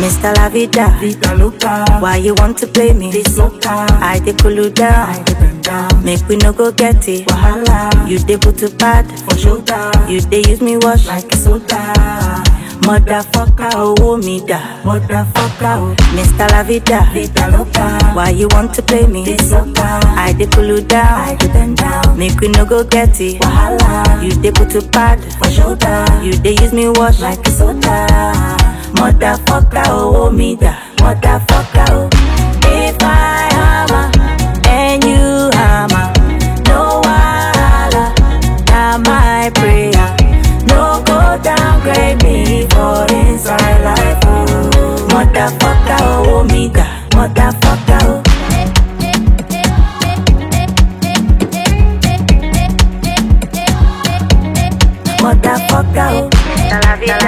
Mr. La Vida. Vida loca, Why you want to play me? this loca, I dey cool you down. I get them down. Make we no go get it. Wahala, You dey put to bad. for shoulder, You dey use me wash. like a soda. Motherfucker, oh me da. Motherfucker, oh, Mr. La Vida. vida loca, Why you want to play me? this loca, I dey cool you I down. get them down. Make we no go get it. Wahala, You dey put to bad. for shoulder, You dey use me wash. like a soda. Motherfucker, oh me da. Motherfucker, oh. If I hammer and you hammer, no wahala, na my prayer. No go downgrade me for inside life, oh. Motherfucker, oh me da. Motherfucker, oh. Motherfucker, oh. Mr. La Vida.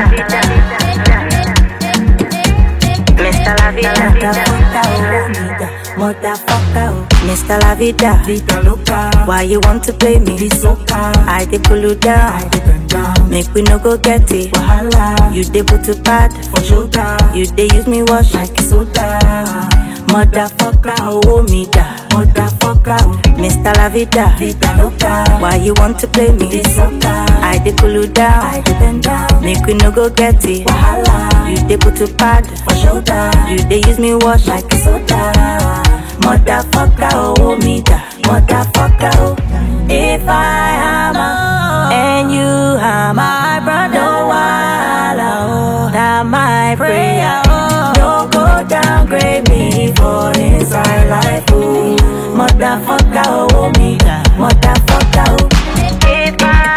Mr. La Vida. Motherfucker, oh, nigga. Motherfucker, oh. Mr. La Vida. Vida loca, Why you want to play me? this loca, I dey cool you I down. get them down. Make we no go get it. Wahala, You dey put to bad. for shoulder, You dey use me wash. like a soda. Motherfucker, oh me da. Motherfucker, oh, Mr. La Vida. vida loca, Why you want to play me? this loca, I dey cool you I down. get them down. Make we no go get it. Wahala, You dey put to bad. for shoulder, You dey use me wash. like a soda. Motherfucker, oh me da. Motherfucker, oh. If I hammer and you hammer, my brother, no wahala, oh. That my prayer, oh. No go downgrade me for inside life, oh. Motherfucker, oh me da. Motherfucker, oh. If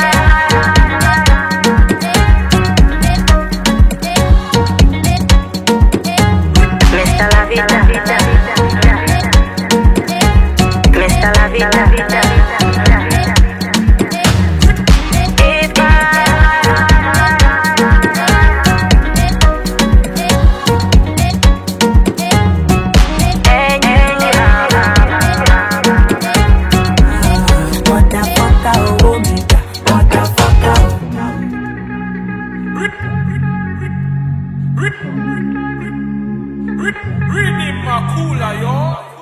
Mr. La Vida. Mr. La Vida. If Motherfucker, oh, me da. Motherfucker, oh. Read him, Makula, yo.